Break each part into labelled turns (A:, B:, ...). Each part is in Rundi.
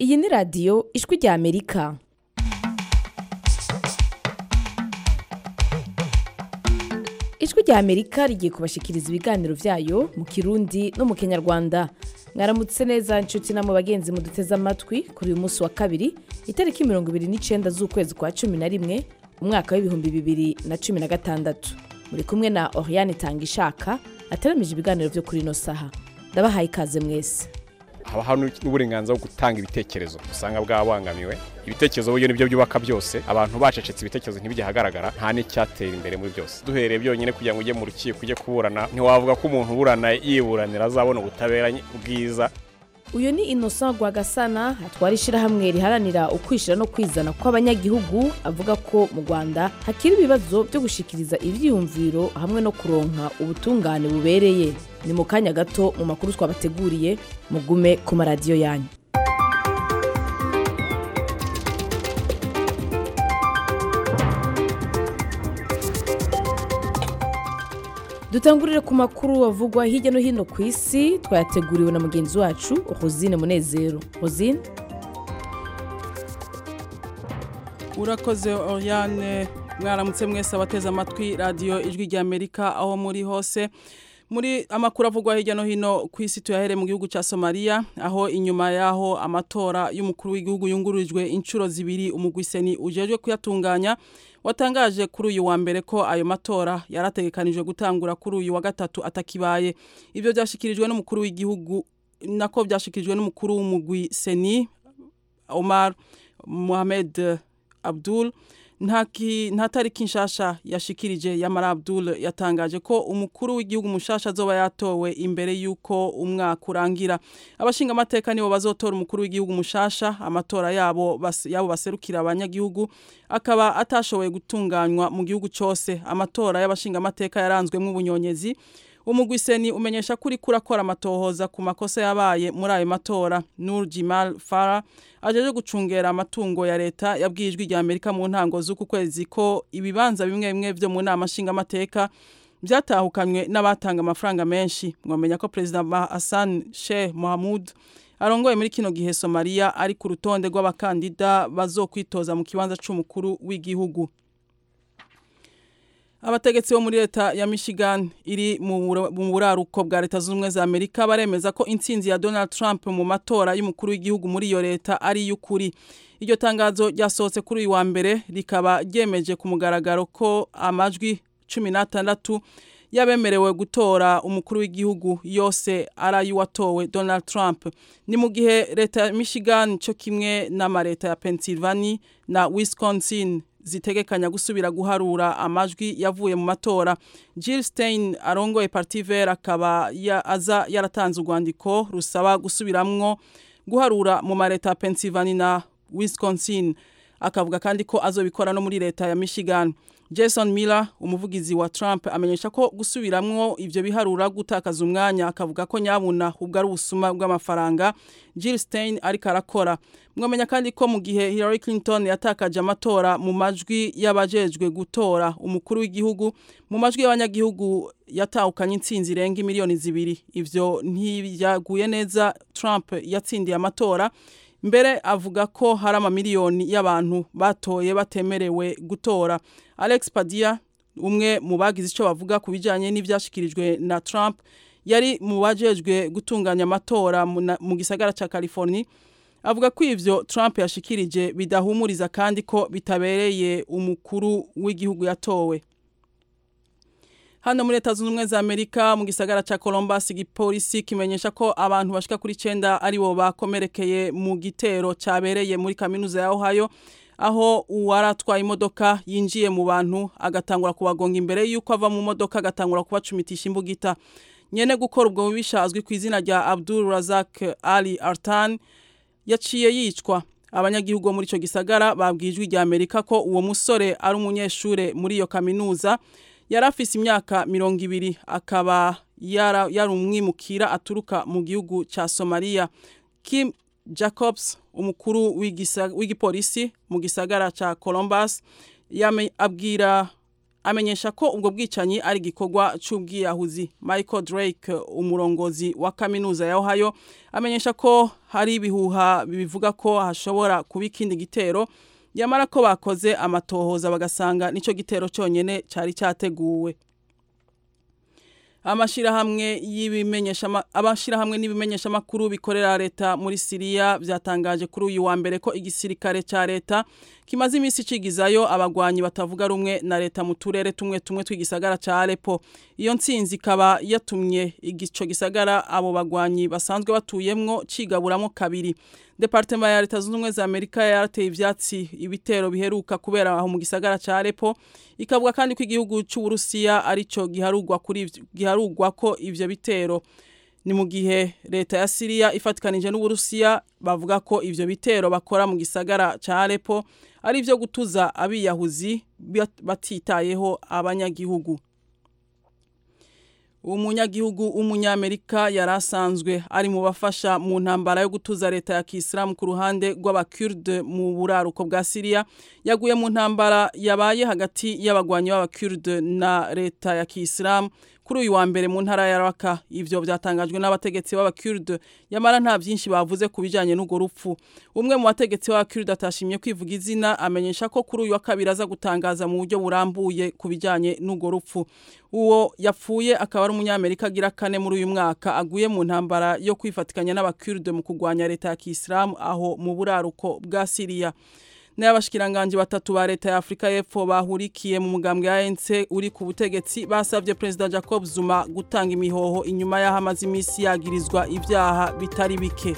A: iyi ni radiyo ijwi rya amerika ijwi rya amerika rigiye kubashikiriza ibiganiro byayo mu kirundi no mu kinyarwanda mwaramutse neza inshuti na mu bagenzi muduteze amatwi kuri uyu munsi wa kabiri itariki mirongo ibiri n'icyenda z'ukwezi kwa cumi na rimwe umwaka w'ibihumbi bibiri na cumi na gatandatu muri kumwe na oriane tangishaka ateramije ibiganiro byo kuri ino saha ndabahaye ikaze mwese
B: haba hari n'uburenganzira bwo gutanga ibitekerezo usanga bwabangamiwe ibitekerezo buryo nibyo byubaka byose abantu bacecetse ibitekerezo ntibijye ahagaragara nta n'icyatera imbere muri byose duhereye byonyine kugira ngo ujye mu rukiko ujye kuburana ntiwavuga ko umuntu uburana yiburanira azabona ubutabera bwiza
A: uyu ni innocent rwagasana atwara ishyirahamwe riharanira ukwishyira no kwizana kw'abanyagihugu avuga ko mu rwanda hakiri ibibazo byo gushikiriza ibyiyumviro hamwe no kuronka ubutungane bubereye ni mu kanya gato mu makuru twabateguriye mugume ku maradiyo yanyu dutangurire ku makuru avugwa hirya no hino ku isi twayateguriwe na mugenzi wacu rosine munezero rosine
C: urakoze oriane mwaramutse mwese abateze amatwi radiyo ijwi rya amerika aho muri hose muri amakuru avugwa hirya no hino ku isi tuyahere mu gihugu cya somaliya aho inyuma y'aho amatora y'umukuru w'igihugu yungururijwe inshuro zibiri umugwiseni ujejwe kuyatunganya watangaje kuri uyu wa mbere ko ayo matora yarategekanijwe gutangura kuri uyu wa gatatu atakibaye ibyo byashyikirijwe n'umukuru w'igihugu nako byashyikirijwe n'umukuru w'umugwi seni omar mohamed abdul nta tariki nshasha yashikirije yamara abdul yatangaje ko umukuru w'igihugu mushasha azoba yatowe imbere y'uko umwaka urangira abashinga amateka nibo bazotora umukuru w'igihugu mushasha amatora yabo yabo baserukira abanyagihugu akaba atashoboye gutunganywa mu gihugu cyose amatora y'abashinga amateka yaranzwemo ubunyonyezi umugwiseni umenyesha ko uri kurakora amatohoza ku makosa yabaye muri ayo matora nur jimal fara ajeje gucungera amatungo ya leta yabwiye ijwi rya amerika mu ntango z'uku kwezi ko ibibanza bimwe bimwe byo mu nama nshingamateka byatahukanywe n'abatanga amafaranga menshi mwamenya ko perezida hassan sheikh mohamud arongoye muri kino gihe somaliya ari ku rutonde rw'abakandida bazokwitoza mu kibanza c'umukuru w'igihugu abategetsi bo muri leta ya michigan iri mu buraruko bwa leta zunze ubumwe za amerika baremeza ko intsinzi ya donald trump mu matora y'umukuru w'igihugu muri iyo leta ari iy'ukuri iryo tangazo ryasohotse kuri uyu wa mbere rikaba ryemeje ku mugaragaro ko amajwi cumi n'atandatu yabemerewe gutora umukuru w'igihugu yose ari ay'uwatowe donald trump ni mu gihe leta ya michigan cyo kimwe n'amaleta ya pennsylvania na wisconsin zitegekanya gusubira guharura amajwi yavuye mu matora Jill Stein arongoye Parti Vert akaba ya aza yaratanze urwandiko rusaba gusubiramwo guharura mu mareta ya Pennsylvania na Wisconsin akavuga kandi ko azobikora no muri leta ya Michigan Jason Miller umuvugizi wa Trump amenyesha ko gusubiramwo ivyo biharura gutakaza umwanya akavuga ko nyabuna ubwo ari ubusuma bw'amafaranga Jill Stein ariko arakora mwamenya kandi ko mu gihe Hillary Clinton yatakaje amatora mu majwi y'abajejwe gutora umukuru w'igihugu mu majwi y'abanyagihugu yatahukanye intsinzi irenga miliyoni zibiri ivyo ntibyaguye neza Trump yatsindiye amatora mbere avuga ko hari amamiliyoni y'abantu batoye batemerewe gutora alex padia umwe mu bagize icyo bavuga ku bijyanye n'ibyashyikirijwe na trump yari mu bajejwe gutunganya amatora mu gisagara cya california avuga ko ivyo trump yashikirije bidahumuriza kandi ko bitabereye umukuru w'igihugu yatowe hano muri leta zunze ubumwe za amerika mu gisagara cya columbus igipolisi kimenyesha ko abantu bashika kuri icenda ari bo bakomerekeye mu gitero cyabereye muri kaminuza ya ohio aho uwaratwaye imodoka yinjiye mu bantu agatangura kubagonga imbere y'uko ava mu modoka agatangura kubacumitisha imbugita nyene gukora ubwo bubisha azwi ku izina rya abdul razak ali artan yaciye yicwa abanyagihugu bo muri ico gisagara babwiye ijwi rya amerika ko uwo musore ari umunyeshure muri iyo kaminuza yari afise imyaka mirongo ibiri akaba yari umwimukira aturuka mu gihugu cya somaliya kim jacobs umukuru w'igipolisi mu gisagara cya columbus abwira amenyesha ko ubwo bwicanyi ari igikorwa c'ubwiyahuzi Michael Drake umurongozi wa kaminuza ya Ohio amenyesha ko hari ibihuha bivuga ko hashobora kuba ikindi gitero yamara ko bakoze amatohoza bagasanga nico gitero cyonyene cari cyateguwe amashirahamwe y'ibimenyesha abashirahamwe n'ibimenyesha makuru bikorera leta muri Syria byatangaje kuri uyu wa mbere ko igisirikare ca leta kimaze imisi cigizayo abagwanyi batavuga rumwe na leta mu turere tumwe tumwe twigisagara ca Aleppo iyo ntsinzi ikaba yatumye igico gisagara abo bagwanyi basanzwe batuyemwo cigaburamo kabiri Departement ya leta zunze ubumwe za Amerika yarateye ivyatsi ibitero biheruka kubera aho mu gisagara ca Aleppo ikavuga kandi ko igihugu cy'u Burusiya arico giharugwa kuri giharugwa ko ivyo bitero ni mu gihe leta ya Syria ifatikanije n'Uburusiya bavuga ko ivyo bitero bakora mu gisagara ca Aleppo ari ivyo gutuza abiyahuzi batitayeho abanyagihugu umunyagihugu w'umunyamerika yari asanzwe ari mu bafasha mu ntambara yo gutuza leta ya kisilamu ku ruhande rw'abakurde mu buraruko bwa siriya yaguye mu ntambara yabaye hagati y'abagwanyi b'abakurde na leta ya kisilamu kuri uyu wa mbere mu ntara ya raka ivyo byatangajwe n'abategetsi b'abakurde yamara nta byinshi bavuze ku bijanye n'urwo rupfu umwe mu bategetsi b'abakurde atashimye kwivuga izina amenyesha ko kuri uyu wa kabiri aza gutangaza mu buryo burambuye ku bijanye n'urwo rupfu uwo yapfuye akaba ari umunyamerika agira kane muri uyu mwaka aguye mu ntambara yo kwifatikanya n'abakurde mu kurwanya leta ya kisilamu aho mu buraruko bwa siriya n'abashikiranganje batatu ba leta ya Afrika y'Epfo bahurikiye mu mugambwe ya ANC uri ku butegetsi basavye President Jacob Zuma gutanga imihoho inyuma y'aho amaze imisi yagirizwa ivyaha bitari bike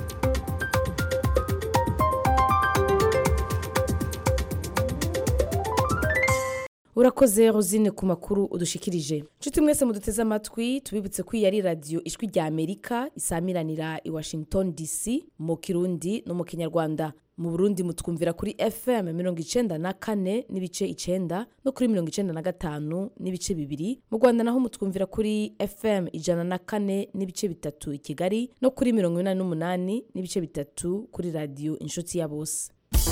A: urakoze rosine ku makuru udushikirije nshuti mwese muduteze amatwi tubibutse ko iyi ari radiyo ijwi rya amerika isamiranira i washington dc mu kirundi no mu kinyarwanda mu burundi mutwumvira kuri fm mirongo icenda na kane n'ibice icenda no kuri mirongo icenda na gatanu n'ibice bibiri mu rwanda naho mutwumvira kuri fm ijana na kane n'ibice bitatu i kigali no kuri mirongo inani n'umunani n'ibice bitatu kuri radiyo inshuti ya bose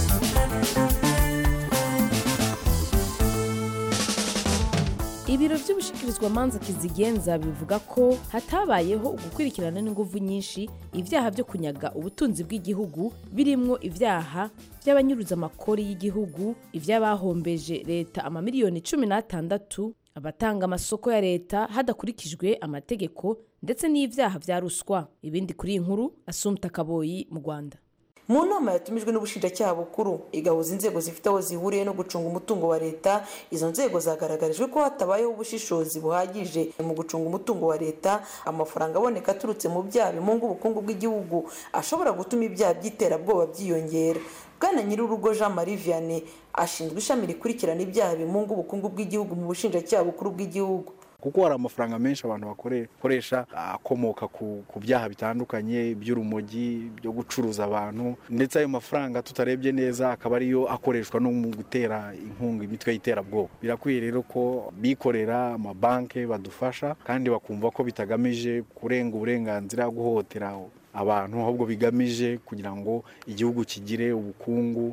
A: ibiro by'ubushikirizwamanza kizigenza bivuga ko hatabayeho ugukurikirana n'inguvu nyinshi ibyaha byo kunyaga ubutunzi bw'igihugu birimwo ibyaha by'abanyuruza amakori y'igihugu iby'abahombeje leta amamiliyoni cumi n'atandatu abatanga amasoko ya leta hadakurikijwe amategeko ndetse n'ibyaha bya ruswa ibindi kuri iyi nkuru asumta kaboyi mu rwanda
D: mu nama yatumijwe n'ubushinjacyaha bukuru igahuza inzego zifite aho zihuriye no gucunga umutungo wa leta izo nzego zagaragarijwe ko hatabayeho ubushishozi buhagije mu gucunga umutungo wa leta amafaranga aboneka aturutse mu byaha bimunga ubukungu bw'igihugu ashobora gutuma ibyaha by'iterabwoba byiyongera bwana nyir'urugo jean marie vianney ashinzwe ishami rikurikirana ibyaha bimunga ubukungu bw'igihugu mu bushinjacyaha bukuru bw'igihugu
E: kuko hari amafaranga menshi abantu bakoresha akomoka ku byaha bitandukanye by'urumogi byo gucuruza abantu ndetse ayo mafaranga tutarebye neza akaba ariyo akoreshwa no mu gutera inkunga imitwe y'iterabwoba birakwiye rero ko bikorera amabanki badufasha kandi bakumva ko bitagamije kurenga uburenganzira guhohotera abantu ahubwo bigamije kugira ngo igihugu kigire ubukungu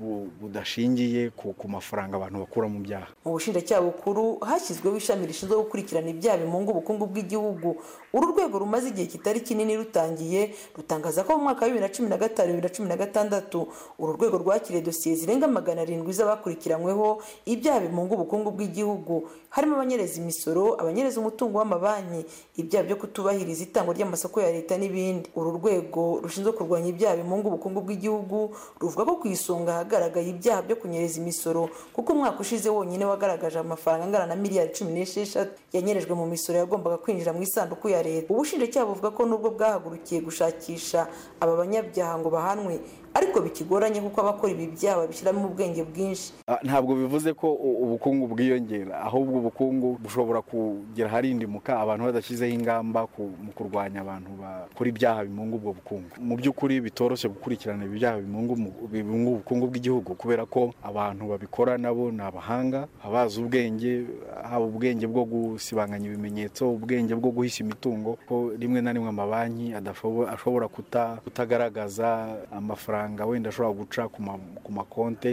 E: budashingiye ku mafaranga abantu bakura mu byaha
D: mu bushinjacyaha bukuru hashyizweho ishami rishinzwe gukurikirana ibyaha bimunga ubukungu bw'igihugu uru rwego rumaze igihe kitari kinini rutangiye rutangaza ko mu mwaka wa bibiri na cumi na gatanu bibiri na cumi na gatandatu uru rwego rwakiriye dosiye zirenga magana arindwi z'abakurikiranyweho ibyaha bimunga ubukungu bw'igihugu harimo abanyereza imisoro abanyereza umutungo w'amabanki ibyaha byo kutubahiriza itangwa ry'amasoko ya leta n'ibindi uru rwego rushinzwe kurwanya ibyaha bimunga ubukungu bw'igihugu ruvuga ko ku isonga hagaragaye ibyaha byo kunyereza imisoro kuko umwaka ushize wonyine wagaragaje amafaranga angana na miliyari cumi n'esheshatu yanyerejwe mu misoro yagombaga kwinjira mu isanduku ya leta ubushinjacyaha buvuga ko nubwo bwahagurukiye gushakisha aba banyabyaha ngo bahanwe ariko bikigoranye kuko abakora ibi byaha babishyiramo ubwenge bwinshi
E: ntabwo bivuze ko ubukungu bwiyongera ahubwo ubukungu bushobora kugera aharindimuka abantu badashyizeho ingamba mu kurwanya abantu bakora ibyaha bimunga ubwo bukungu mu by'ukuri bitoroshye gukurikirana ibyaha bimunga ubukungu bw'igihugu kubera ko abantu babikora nabo ni abahanga abazi ubwenge haba ubwenge bwo gusibanganya ibimenyetso ubwenge bwo guhisha imitungo ko rimwe na rimwe amabanki ashobora kutagaragaza amafaranga wenda ashobora guca ku makonte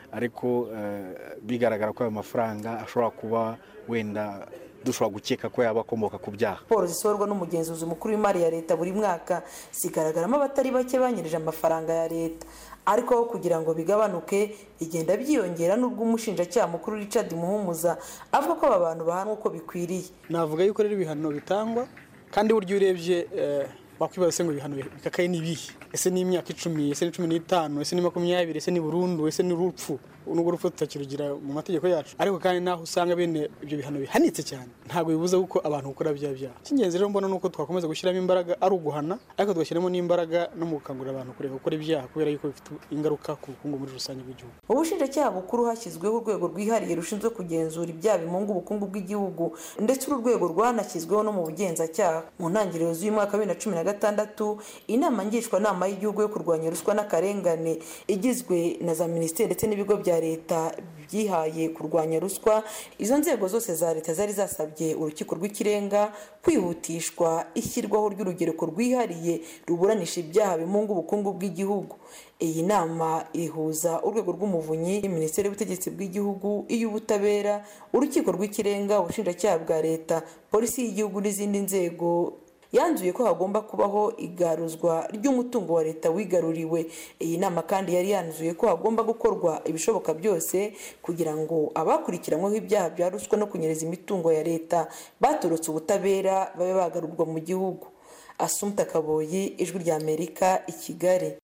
E: ariko bigaragara ko ayo mafaranga ashobora kuba wenda dushobora gukeka ko yaba akomoka ku byaha
D: raporo zisohorwa n'umugenzuzi mukuru w'imari ya leta buri mwaka zigaragaramo abatari bake banyirije amafaranga ya leta ariko aho kugira ngo bigabanuke bigenda byiyongera n'ubwo umushinjacyaha mukuru Richard muhumuza avuga ko aba bantu bahanwa uko bikwiriye
F: navuga yuko rero ibihano bitangwa kandi buryo urebye wakwibaza se ngo ibihano bikakaye ni ibihe ese ni imyaka icumi ese ni cumi n'itanu ese ni makumyabiri ese ni burundu ese ni urupfu nubwo urupfu tutakirugira mu mategeko yacu ariko kandi naho usanga bene ibyo bihano bihanitse cyane ntabwo bibuza kuko abantu gukora bya byaha icy'ingenzi rero mbona ni uko twakomeza gushyiramo imbaraga ari uguhana ariko tugashyiramo n'imbaraga no mu gukangurira abantu kureka gukora ibyaha kubera yuko bifite ingaruka ku bukungu muri rusange bw'igihugu
D: mu bushinjacyaha bukuru hashyizweho urwego rwihariye rushinzwe kugenzura ibyaha bimunga ubukungu bw'igihugu ndetse uru rwego rwanashyizweho no mu bugenzacyaha mu ntangiriro z'uyu mwaka wa bibiri na cumi na gatandatu inama ngishwanama y'igihugu yo kurwanya ruswa n'akarengane igizwe na za minisiteri ndetse n'ibigo bya leta byihaye kurwanya ruswa izo nzego zose za leta zari zasabye urukiko rw'ikirenga kwihutishwa ishyirwaho ry'urugereko rwihariye ruburanisha ibyaha bimunga ubukungu bw'igihugu iyi nama ihuza urwego rw'umuvunyi minisiteri y'ubutegetsi bw'igihugu iy'ubutabera urukiko rw'ikirenga ubushinjacyaha bwa leta polisi y'igihugu n'izindi nzego yanzuye ko hagomba kubaho igaruzwa ry'umutungo wa leta wigaruriwe iyi nama kandi yari yanzuye ko hagomba gukorwa ibishoboka byose kugira ngo abakurikiranyweho ibyaha bya ruswa no kunyereza imitungo ya leta baturutse ubutabera babe bagarurwa mu gihugu asumta kaboyi ijwi rya amerika i kigali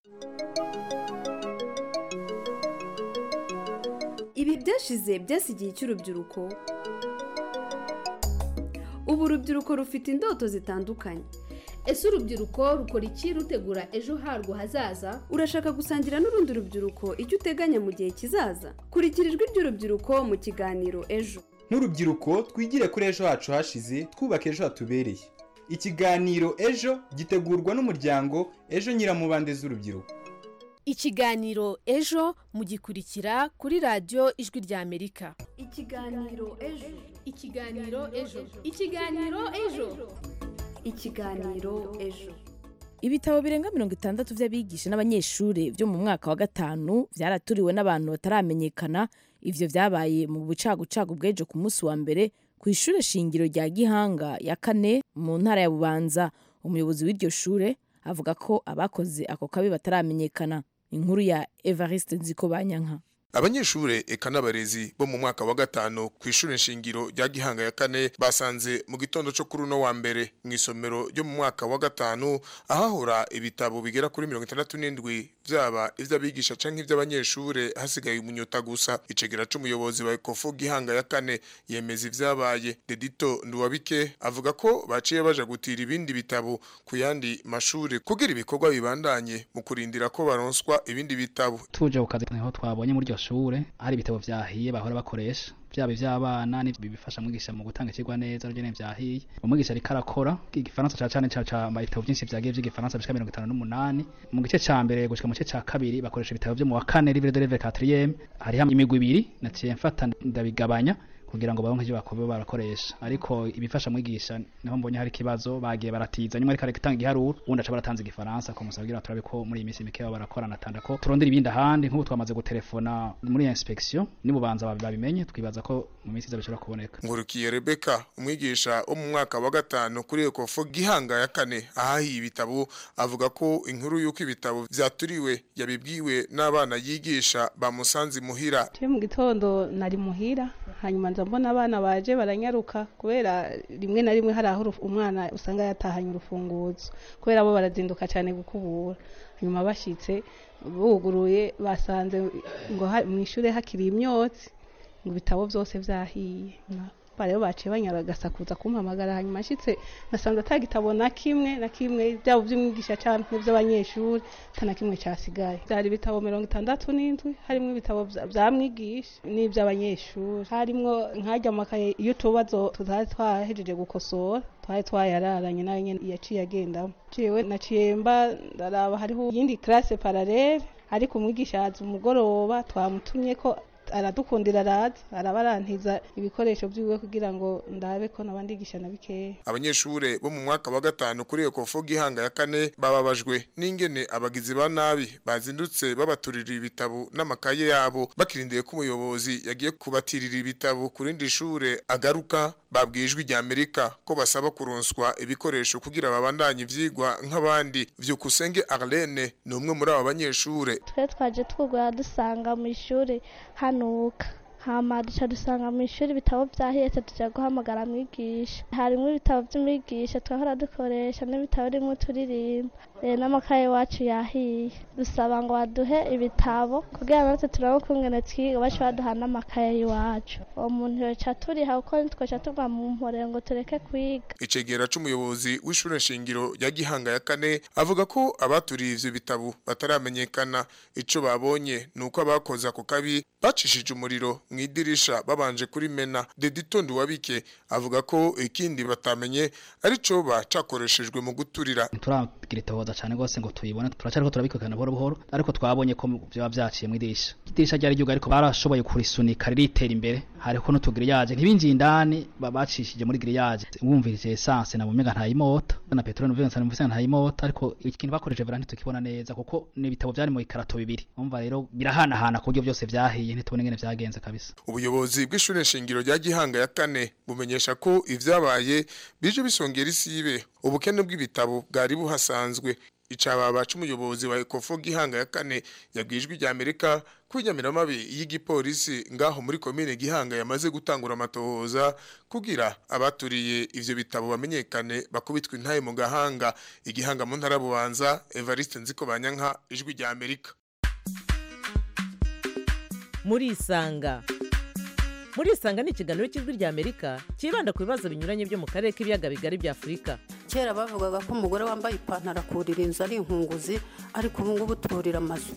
G: ibi byashize byasigiye cy'urubyiruko ubu urubyiruko rufite indoto zitandukanye
H: ese urubyiruko rukora iki rutegura ejo harwo hazaza
G: urashaka gusangira n'urundi rubyiruko icyo uteganya mu gihe kizaza kurikira ijwi ry'urubyiruko mu kiganiro ejo
I: nk'urubyiruko twigire kuri ejo hacu hashize twubake ejo hatubereye ikiganiro ejo gitegurwa n'umuryango ejo nyiramubande z'urubyiruko
J: ikiganiro ejo mugikurikira kuri radiyo ijwi rya amerika
G: ikiganiro ejo
H: ikiganiro ejo ikiganiro ejo
G: ikiganiro ejo
A: ibitabo birenga mirongo itandatu by'abigisha n'abanyeshuri byo mu mwaka wa gatanu byaraturiwe n'abantu bataramenyekana ivyo vyabaye mu bucagucagu bw'ejo ku munsi wa mbere ku ishure shingiro rya gihanga ya kane mu ntara ya bubanza umuyobozi w'iryo shure avuga ko abakoze ako kabi bataramenyekana inkuru ya evariste nziko banyanka
K: abanyeshure eka n'abarezi bo mu mwaka wa gatanu ku ishure nshingiro rya gihanga ya kane basanze mu gitondo cyo kuri uno wa mbere mu isomero ryo mu mwaka wa gatanu ahahora ibitabo bigera kuri mirongo itandatu n'indwi vyaba ivy'abigisha canke ivy'abanyeshure hasigaye umunyota gusa icegera c'umuyobozi wa ekofu gihanga ya kane yemeza ivyabaye dedito nduwabike avuga ko baciye baja gutira ibindi bitabo ku yandi mashure kugira ibikorwa bibandanye mu kurindira ko baronswa ibindi bitabo
L: tuje ku kazi niho twabonye muri iryo shure hari ibitabo vyahiye bahora bakoresha byaba iby'abana bifasha mwigisha mu gutanga ikigwa neza rugene vyahiye umwigisha ariko arakora igifaransa ca cane ca ibitabo byinshi vyagiye vy'igifaransa bishika mirongo itanu n'umunani mu gice ca mbere gushika mu gice ca kabiri bakoresha ibitabo vyo mu wa kane livre de leve quatrième hariho imigwi ibiri naciye mfata ndabigabanya kugira ngo baronke ivyo bakobe barakoresha ariko ibifasha mwigisha niho mbonye hari ikibazo bagiye baratiza nyuma ariko aratanga igiharuro ubundi aca baratanze igifaransa ko musabwira turabe ko muri iyi minsi mikeya barakorana tanda ko turondera ibindi ahandi nk'ubu twamaze gutelefona muri inspection nibubanza babimenye twibaza ko mu minsi iza bishobora kuboneka
K: ngurukiye Rebecca umwigisha wo mu mwaka wa gatanu kuri Ekofo gihanga ya kane ahahiye ibitabo avuga ko inkuru y'uko ibitabo vyaturiwe yabibwiwe n'abana yigisha bamusanze muhira
M: mu gitondo nari muhira hanyuma nza mbona abana baje baranyaruka kubera rimwe na rimwe hari aho umwana usanga yatahanye urufunguzo kubera bo barazinduka cyane gukubura hanyuma bashyitse buguruye basanze ngo mu ishuri hakiri imyotsi ngo ibitabo byose byahiye rero baciye banyaragasakuza kumpamagara hanyuma ashyitse nasanze atagitabo na kimwe na kimwe byaba by'umwigisha cyangwa iby'abanyeshuri nta na kimwe cyasigaye byari ibitabo mirongo itandatu n'indwi harimo ibitabo bya mwigisha n'iby'abanyeshuri harimo nkajya amakaye iyo utubazo tutari twahejeje gukosora twari twayararanye nayo nyine yaciye agendamo ciwe naciye mba ndaraba hariho iyindi classe parallele ariko umwigisha yaza umugoroba twamutumye ko aradukundira araza arabarantiza ibikoresho by'iwe kugira ngo ndabe ko nabandigisha na bikeya
K: abanyeshure bo mu mwaka wa gatanu kuri ekofo gihanga ya kane bababajwe n'ingene abagizi ba nabi bazindutse babaturira ibitabo n'amakaye yabo bakirindiye ko umuyobozi yagiye kubatirira ibitabo ku rindi shure agaruka babwiye ijwi rya Amerika ko basaba kuronswa ibikoresho kugira babandanye ivyigwa nk'abandi vyukusenge Arlene ni umwe muri aba banyeshure
N: twe twaje twugura dusanga mu ishuri hanuka hama duca dusanga mu ishuri ibitabo vyahetse tuja guhamagara mwigisha harimwo ibitabo vy'umwigisha twahora dukoresha n'ibitabo rimwe turirimba e, n'amakaye wacu yahiye dusaba ngo baduhe ibitabo kugira natwe turabe ukungene twiga baca baduha n'amakaye y'iwacu uwo muntu yoca turiha kuko ntitwoca tuva mu mpore ngo tureke kwiga
K: icegera c'umuyobozi w'ishure nshingiro rya Gihanga ya kane avuga ko abaturiye ivyo bitabo bataramenyekana ico babonye nuko abakoze ako kabi bacishije umuriro mu idirisha babanje kuri mena Deditondo wabike avuga ko ikindi batamenye arico bacakoreshejwe mu guturira
L: turagira itohoza cyane rwose ngo tuyibone turacyariko turabikurikirana buhoro buhoro ariko twabonye ko byaba byaciye mu idirisha idirisha ryari ryuga ariko barashoboye kurisunika riritera imbere hariko n'utugiriyaje ntibinjiye indani bacishije muri giriyaje wumvirije essence na bumega ntayimota na petrol n'uvuga nsana ntayimota ariko ikintu bakoresheje vera ntitukibona neza kuko ni ibitabo byari mu ikarato bibiri umva rero birahanahana ku buryo byose byahiye ntitubone ingene vyagenze kabisa
K: ubuyobozi bw'ishure nshingiro rya Gihanga ya kane bumenyesha ko ivyabaye bije bisongera isibe ubukene bw'ibitabo bwari buhasanzwe icababa c'umuyobozi wa Ecofo Gihanga ya kane yabwijwe rya Amerika kwinyamiramabi y'igipolisi ngaho muri komine Gihanga yamaze gutangura amatohoza kugira abaturiye ivyo bitabo bamenyekane bakubitwa intaye mu gahanga igihanga mu ntara bubanza Evariste Nziko Banyanka ijwi rya Amerika
O: muri isanga muri isanga ni ikiganiro cy'ijwi rya amerika cyibanda ku bibazo binyuranye byo mu karere k'ibiyaga bigari bya afurika
P: kera bavugaga ko umugore wambaye ipantaro akurira inzu ari inkunguzi ariko ubu ngubu turira amazu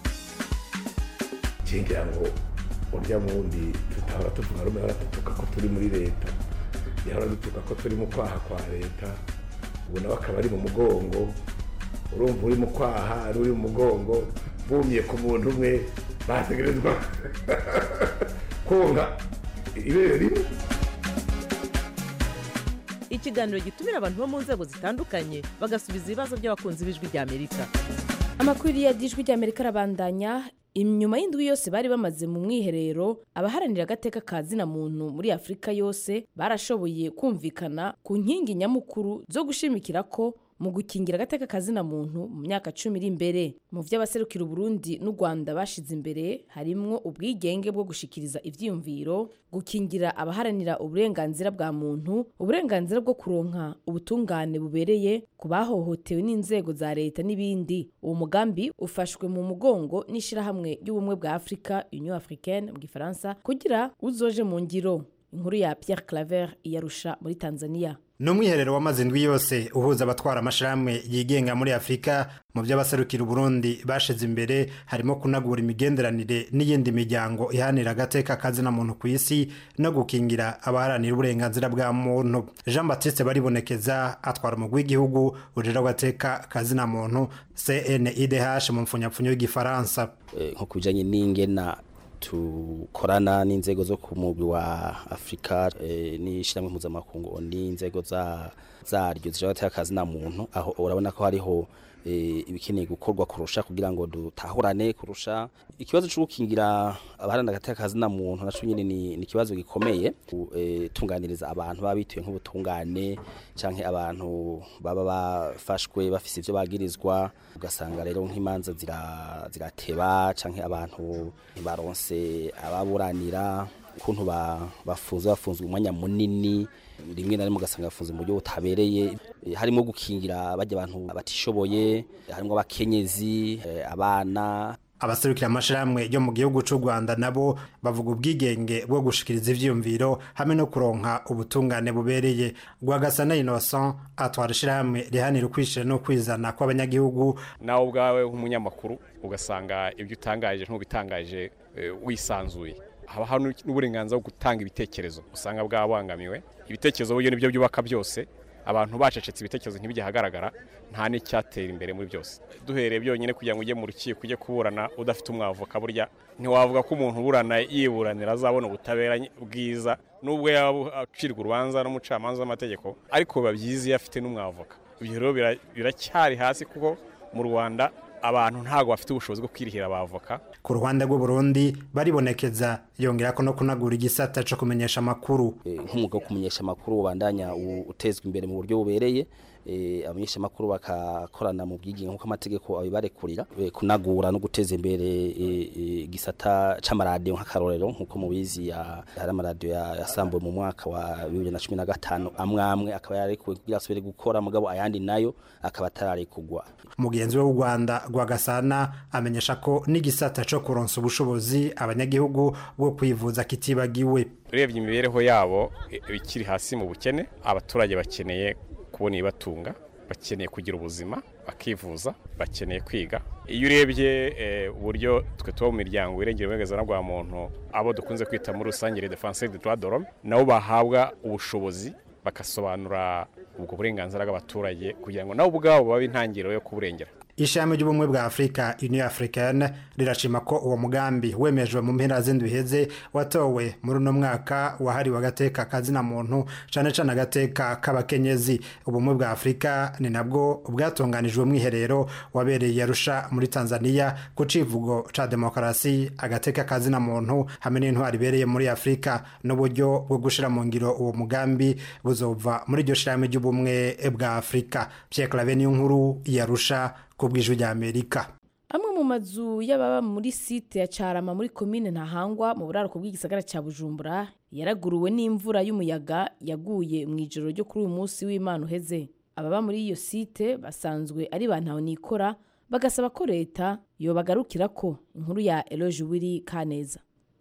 Q: ngira ngo urya wundi tutahora tuvuga rumwe ahora dutuka ko turi muri leta yahora dutuka ko turi mu kwaha kwa leta ubu nawe akaba ari mu mugongo urumva uri mu kwaha ari uri mu mugongo bumye ku muntu umwe bategerezwa konka ibere rimwe
O: ikiganiro gitumira abantu bo mu nzego zitandukanye bagasubiza ibibazo by'abakunzi b'ijwi rya amerika
A: amakuru ya dijwi rya amerika arabandanya inyuma y'indwi yose bari bamaze mu mwiherero abaharanira agateka ka zina muntu muri afurika yose barashoboye kumvikana ku nkingi nyamukuru zo gushimikira ko mu gukingira agateka kazina muntu mu myaka cumi iri imbere mu vy'abaserukira uburundi n'u rwanda bashize imbere harimwo ubwigenge bwo gushikiriza ivyiyumviro gukingira abaharanira uburenganzira bwa muntu uburenganzira bwo kuronka ubutungane bubereye ku bahohotewe n'inzego za leta n'ibindi uwo mugambi ufashwe mu mugongo n'ishirahamwe ry'ubumwe bwa afurika union africaine mu gifaransa kugira uzoje mu ngiro inkuru ya pierre claver iyarusha muri tanzania
R: ni umwiherero w'amazi indwi yose uhuza abatwara amashirahamwe yigenga muri afurika mu by'abaserukira uburundi bashize imbere harimo kunagura imigenderanire n'iyindi miryango ihanira agateka kazina muntu ku isi no gukingira abaharanira uburenganzira bwa muntu jean baptiste baribonekeza atwara umugwi w'igihugu ujira agateka kazina muntu cnidh mu mfunyapfunyo y'igifaransa
S: nko ku bijanye n'ingena tukorana n'inzego zo ku mugwi wa Afrika e, n'ishiramwe mpuzamakungu n'inzego za zaryo zishobora akazi na muntu aho urabona ko hariho e, ibikeneye gukorwa kurusha kugira ngo dutahurane kurusha ikibazo cyo gukingira abaharana gateka kazi na muntu naco nyine ni, ni kibazo gikomeye e, tunganiriza abantu baba bituye nk'ubutungane canke abantu baba bafashwe bafise ivyo bagirizwa ugasanga rero nk'imanza zirateba canke abantu baronse ababuranira ukuntu bafunze bafunzwe umwanya munini rimwe na rimwe ugasanga bafunze mu buryo butabereye harimo gukingira bajya abantu batishoboye harimo abakenyezi abana
R: abaserukira amashirahamwe yo mu gihugu c'u Rwanda nabo bavuga ubwigenge bwo gushikiriza ivyiyumviro hamwe no kuronka ubutungane bubereye Rwagasana Innocent atwara ishirahamwe rihanira ukwishira no kwizana kw'abanyagihugu
B: nawe ubwawe nk'umunyamakuru ugasanga ibyo utangaje ntubitangaje wisanzuye haba hari n'uburenganzira bwo gutanga ibitekerezo usanga bwabangamiwe ibitekerezo buryo nibyo byubaka byose abantu bacecetse ibitekerezo ntibyahagaragara nta n'icyatera imbere muri byose duhereye byonyine kugira ngo ujye mu rukiko ujye kuburana udafite umwavoka burya ntiwavuga ko umuntu uburana yiburanira azabona ubutabera bwiza nubwo yaba acirwa urubanza n'umucamanza w'amategeko ariko biba byiza iyo afite n'umwavoka ibyo rero biracyari hasi kuko mu rwanda abantu ntabwo bafite ubushobozi bwo kwirihira abavoka
R: ku ruhande rw'uburundi baribonekeza yongera ko no kunagura igisata cyo kumenyesha amakuru
S: nk'umwuga wo kumenyesha amakuru ubandanya utezwa imbere mu buryo bubereye abamenyeshamakuru bakakorana mu bwiginge nk'uko amategeko abibarekurira kunagura no guteza imbere igisata c'amaradiyo nk'akarorero nk'uko mubizi hari amaradiyo yasambuwe mu mwaka wa bibiri na cumi na gatanu amwe amwe akaba yararekuwe kugira asubire gukora mugabo ayandi nayo akaba atararekugwa
R: mugenzi we w'u rwanda rwagasana amenyesha ko n'igisata co kuronsa ubushobozi abanyagihugu bwo kwivuza kitibagiwe
B: urebye imibereho yabo ikiri hasi mu bukene abaturage bakeneye kubona ibibatunga bakeneye kugira ubuzima bakivuza bakeneye kwiga iyo urebye uburyo twe tuba mu miryango irengera uburenganzira bwa muntu abo dukunze kwita muri rusange les défenseurs de droits de l'homme nabo bahabwa ubushobozi bagasobanura ubwo burenganzira bw'abaturage kugira ngo nabo ubwabo babe intangiriro yo kuburengera
R: ishami ry'ubumwe bwa afurika union africaine rirashima ko uwo mugambi wemejwe mu mpera z'indwi iheze watowe muri uno mwaka wahariwe agateka kazina muntu cane cane agateka k'abakenyezi ubumwe bwa afurika ni nabwo bwatunganijwe mwiherero wabereye arusha muri tanzania ku civugo ca demokarasi agateka kazina muntu hamwe n'intwari ibereye muri afurika n'uburyo bwo gushira mu ngiro uwo mugambi buzova muri iryo shirahamwe ry'ubumwe bwa afurika pierre clave niyo nkuru yarusha ku bw'ijwi ry'amerika
A: amwe mu mazu y'ababa muri site ya carama muri komine ntahangwa mu buraruko bw'igisagara cya bujumbura yaraguruwe n'imvura y'umuyaga yaguye mu ijoro ryo kuri uyu munsi w'imana uheze ababa muri iyo site basanzwe ari ba nikora bagasaba ko leta yobagarukira ko inkuru ya eloge wiri kaneza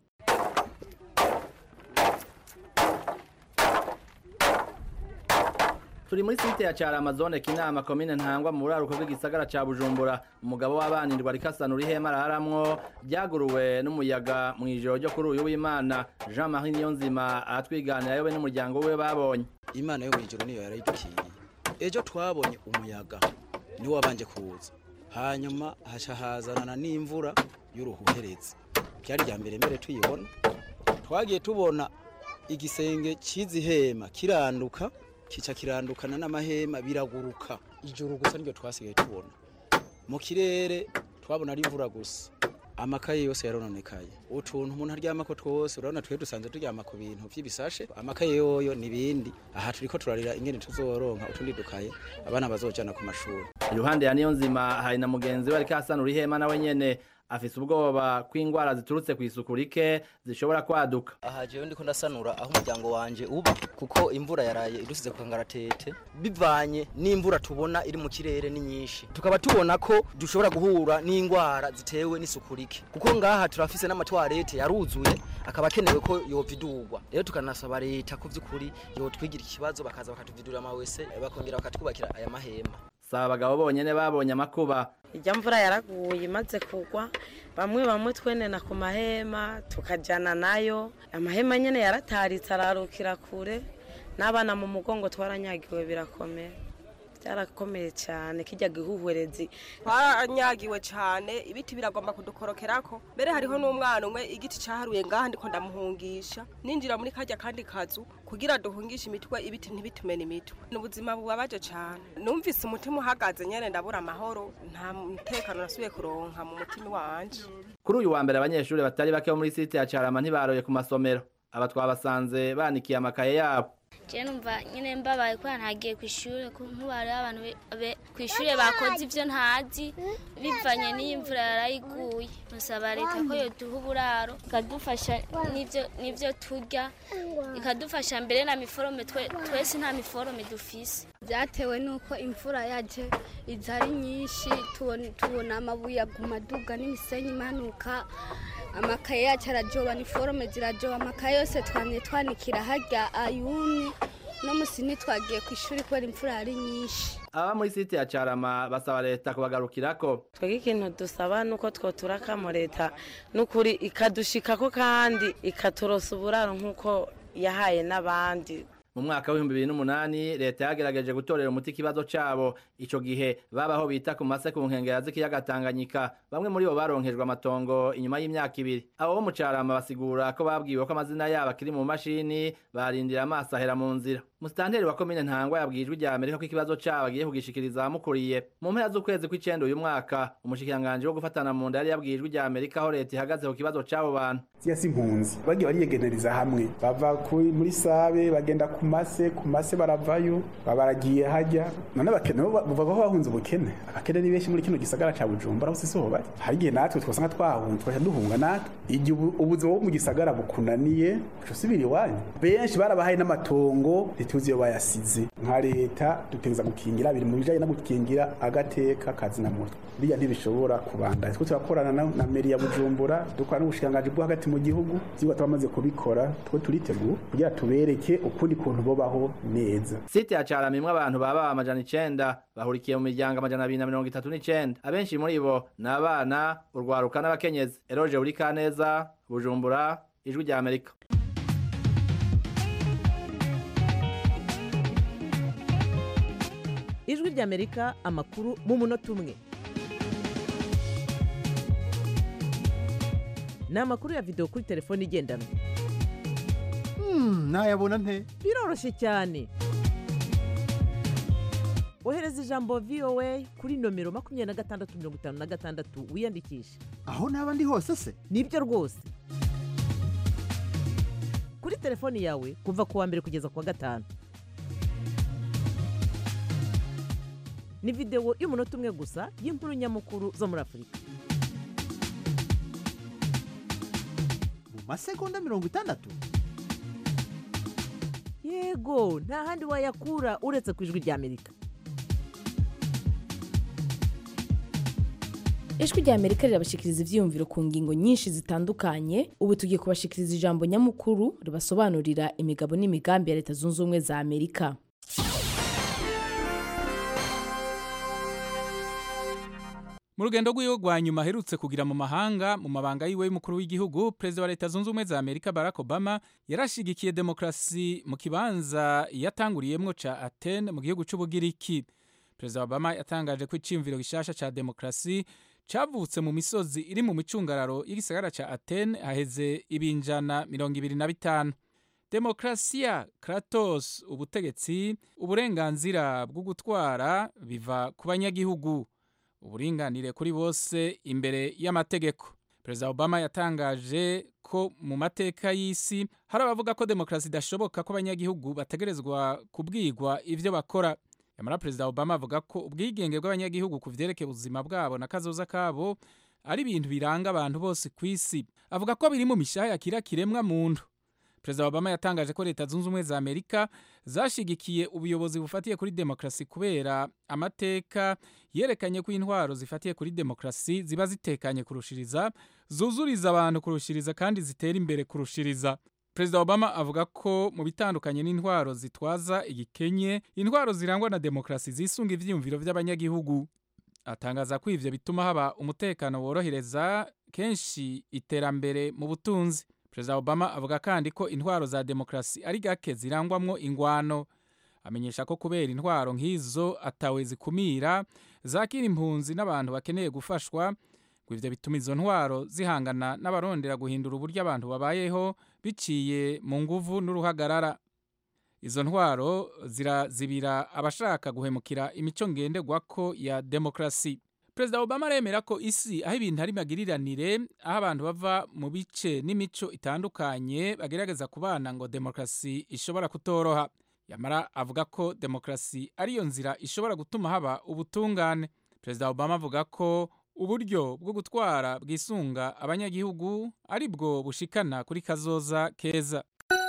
T: turi muri site ya Carama zone kinama komine ntangwa mu buraruko bw'igisagara ca Bujumbura umugabo w'abanirwa ariko asanura ihema araharamwo ryaguruwe n'umuyaga mu ijoro ryo kuri uyu w'Imana Jean Marie Niyonzima aratwiganira yobe n'umuryango we babonye
U: Imana yo mwijoro niyo yarayidukiye ejo twabonye umuyaga niwo wabanje kuza hanyuma hasha hazanana n'imvura y'uruhuherezi byari rya mbere mbere tuyibona twagiye tubona igisenge cy'izihema kiranduka kica kirandukana n'amahema biraguruka ijoro gusa niryo twasigaye tubona mu kirere twabona ari imvura gusa amakaye yose yarononekaye utuntu umuntu aryamako twose urabona twe dusanzwe turyama ku bintu by'ibisashe amakaye yoyo n'ibindi aha turiko turarira ingene tuzoronka utundi dukaye abana bazojana ku mashuri
T: iruhande ya Niyonzima hari na mugenzi we ariko asanura ihema nawe nyene afise ubwoba ko ingwara ziturutse ku isuku rike zishobora kwaduka
V: aha jewe ndiko ndasanura aho umuryango wanje uba kuko imvura yaraye idusize ku kangaratete bivanye n'imvura tubona iri mu kirere ni nyinshi tukaba tubona ko dushobora guhura n'ingwara zitewe n'isuku rike kuko ngaha turafise n'amatwarete yaruzuye akaba akenewe ko yovidurwa rero tukanasaba leta ko vy'ukuri yotwigira ikibazo bakaza bakatuvidurira amawese bakongera bakatwubakira aya mahema
T: saba abagabo bonyene babonye amakuba
W: ijya mvura yaraguye imaze kugwa bamwe bamwe twenena ku mahema tukajyana nayo amahema nyine yarataritse ararukira kure n'abana mu mugongo twaranyagiwe birakomeye byarakomeye cyane kijya gihuhwerezi
X: twaranyagiwe cyane ibiti biragomba kudukorokerako mbere hariho n'umwana umwe igiti cyaharuye ngaha ndiko ndamuhungisha ninjira muri kajya kandi kazu kugira duhungishe imitwe ibiti ntibitumene imitwe ni ubuzima bubabaje cyane numvise umutima uhagaze nyene ndabura amahoro nta mutekano nasubiye kuronka mu mutima wanje
T: kuri uyu wa mbere abanyeshuri batari bake bo muri site ya Carama ntibaroye ku masomero aba twabasanze banikiye amakaye yabo
Y: je numva nyine mbabaye kubera ntagiye ku ishuri nk'ubari abantu ku ishuri bakoze ibyo ntazi bivanye n'iyi mvura yarayiguye musaba leta ko yoduha uburaro ikadufasha n'ibyo turya ikadufasha mbere na miforome twese nta miforome dufise
Z: byatewe n'uko imvura yaje iza ari nyinshi tubona amabuye aguma aduga n'imisenyi imanuka amakaye yacu arajoba niforome zirajoba amakaye yose twamye twanikira harya ayumye no musi ntitwagiye ku ishuri kubera imvura yari nyinshi
T: aba muri site ya Carama basaba leta kubagarukirako
W: twebwe ikintu dusaba nuko twoturakamo leta n'ukuri ikadushikako kandi ikaturosa uburaro nk'uko yahaye n'abandi
T: mu mwaka w'ibihumbi bibiri n'umunani leta yagerageje gutorera umuti ikibazo cabo ico gihe babaho bita ku mase ku nkengera z'ikiyaga tanganyika bamwe muri bo baronkejwe amatongo inyuma y'imyaka ibiri abo bo mu carama basigura ko babwiwe ko amazina yabo akiri mu mashini barindira amaso ahera mu nzira musitanteri wa komine ntangwa yabwiye ijwi rya amerika ko ikibazo cabo agiye kugishikiriza abamukuriye mu mpera z'ukwezi kw'icenda uyu mwaka umushikiranganji wo gufatana mu nda yari yabwiye ijwi rya amerika aho leta ihagaze ku kibazo c'abo bantu
C: siya si impunzi bagiye bariyegenereza hamwe bava kuri- muri sabe bagenda ku mase ku mase baravayo baba baragiye hajya none abakene bo ba- bavuga ko bahunze ubukene abakene ni benshi muri kino gisagara ca bujumbura hose siho bari hari igihe natwe twasanga twahunze twaca duhunga natwe igihe ubu- ubuzima bwo mu gisagara bukunaniye uca usubira iwanyu benshi barabahaye n'amatongo ntituzi iyo bayasize nka leta dutegereza gukingira biri mu bijanye no gukingira agateka kazina muntu biriya ntibishobora kubandanya twe turakorana na, na meri ya bujumbura dukora n'ubushikiranganji bwo hagati mu gihugu vyigwa twamaze kubikora twe turiteguye kugira tubereke ukundi kuntu bobaho neza
T: site ya carama imwe abantu baba amajana icenda bahurikiye mu miryango amajana abiri na mirongo itatu n'icenda abenshi muri bo ni abana urwaruka n'abakenyezi eroje buri kaneza bujumbura ijwi rya amerika
O: ijwi ry'amerika amakuru mu munota umwe ni amakuru ya videwo kuri telefone igendanwa
D: nayabona nte
O: biroroshye cyane ohereza ijambo voa kuri nomero makumyabiri na gatandatu mirongo itanu na gatandatu wiyandikishe
D: aho naba ndi hose se
O: nibyo rwose kuri telefoni yawe kuva ku wa mbere kugeza ku wa gatanu ni videwo y'umunota umwe gusa y'inkuru nyamukuru zo muri afurika
D: mu masegonda mirongo itandatu
O: yego nta handi wayakura uretse ku ijwi rya amerika
A: ijwi rya amerika rirabashikiriza ivyiyumviro ku ngingo nyinshi zitandukanye ubu tugiye kubashikiriza ijambo nyamukuru ribasobanurira imigabo n'imigambi ya leta zunze ubumwe za amerika
E: mu rugendo rw'iwe rwa nyuma aherutse kugira mu mahanga mu mabanga yiwe y'umukuru w'igihugu perezida wa leta zunze ubumwe za amerika barack obama yarashigikiye demokarasi mu kibanza yatanguriyemwo ca atene mu gihugu c'ubugiriki perezida obama yatangaje ko iciyumviro gishasha ca demokarasi cavutse mu misozi iri mu micungararo y'igisagara ca atene haheze ibinjana mirongo ibiri na bitanu demokarasiya kratos ubutegetsi uburenganzira bwo gutwara biva ku banyagihugu uburinganire kuri bose imbere y'amategeko perezida obama yatangaje ko mu mateka y'isi hari abavuga ko demokarasi idashoboka ko abanyagihugu bategerezwa kubwirwa ibyo bakora nyamara perezida obama avuga ko ubwigenge bw'abanyagihugu ku vyerekeye ubuzima bwabo na kazoza kabo ari ibintu biranga abantu bose ku isi avuga ko biri mu mishaha yakira kiremwa muntu perezida obama yatangaje ko leta zunze ubumwe za amerika zashigikiye ubuyobozi bufatiye kuri demokarasi kubera amateka yerekanye ko intwaro zifatiye kuri demokarasi ziba zitekanye kurushiriza zuzuriza abantu kurushiriza kandi zitera imbere kurushiriza perezida obama avuga ko mu bitandukanye n'intwaro zitwaza igikenye intwaro zirangwa na demokarasi zisunga ivyiyumviro vy'abanyagihugu atangaza ko ivyo bituma haba umutekano worohereza kenshi iterambere mu butunzi perezida obama avuga kandi ko intwaro za demokarasi ari gake zirangwamwo ingwano amenyesha ko kubera intwaro nk'izo atawe zikumira zakira impunzi n'abantu bakeneye gufashwa ngo ivyo bituma izo ntwaro zihangana n'abarondera guhindura uburyo abantu babayeho biciye mu nguvu n'uruhagarara izo ntwaro zirazibira abashaka guhemukira imico ngenderwako ya demokarasi perezida obama aremera ko isi aho ibintu ari magiriranire aho abantu bava mu bice n'imico itandukanye bagerageza kubana ngo demokarasi ishobora kutoroha yamara avuga ko demokarasi ariyo nzira ishobora gutuma haba ubutungane perezida obama avuga ko uburyo bwo gutwara bwisunga abanyagihugu ari bwo bushikana kuri kazoza keza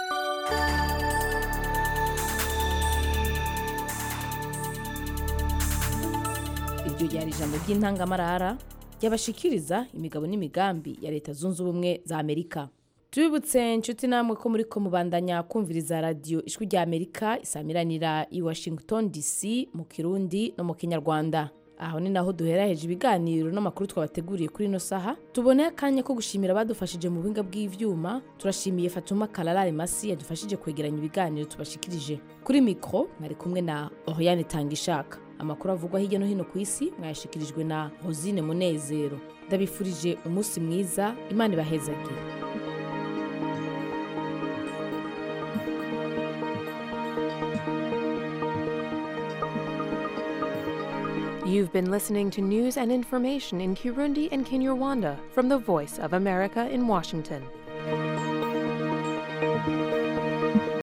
A: iryo ryari ijambo ry'intangamarara ryabashikiriza imigabo n'imigambi ya leta zunze ubumwe za amerika tubibutse inshuti namwe ko muri ko mubandanya kumviriza radiyo ijwi rya amerika isamiranira i washington dc mu kirundi no mu kinyarwanda aho ni naho duheraheje ibiganiro n'amakuru twabateguriye kuri ino saha tuboneye akanya ko gushimira abadufashije mu buhinga bw'ivyuma turashimiye fatuma kararare masi yadufashije kwegeranya ibiganiro tubashikirije kuri mikro mwari kumwe na oriane tangishaka amakuru avugwa hirya no hino ku isi mwayashikirijwe na rosine munezero ndabifurije umunsi mwiza imana ibahezagire
F: You've been listening to news and information in Kirundi and Kinyarwanda from the Voice of America in Washington.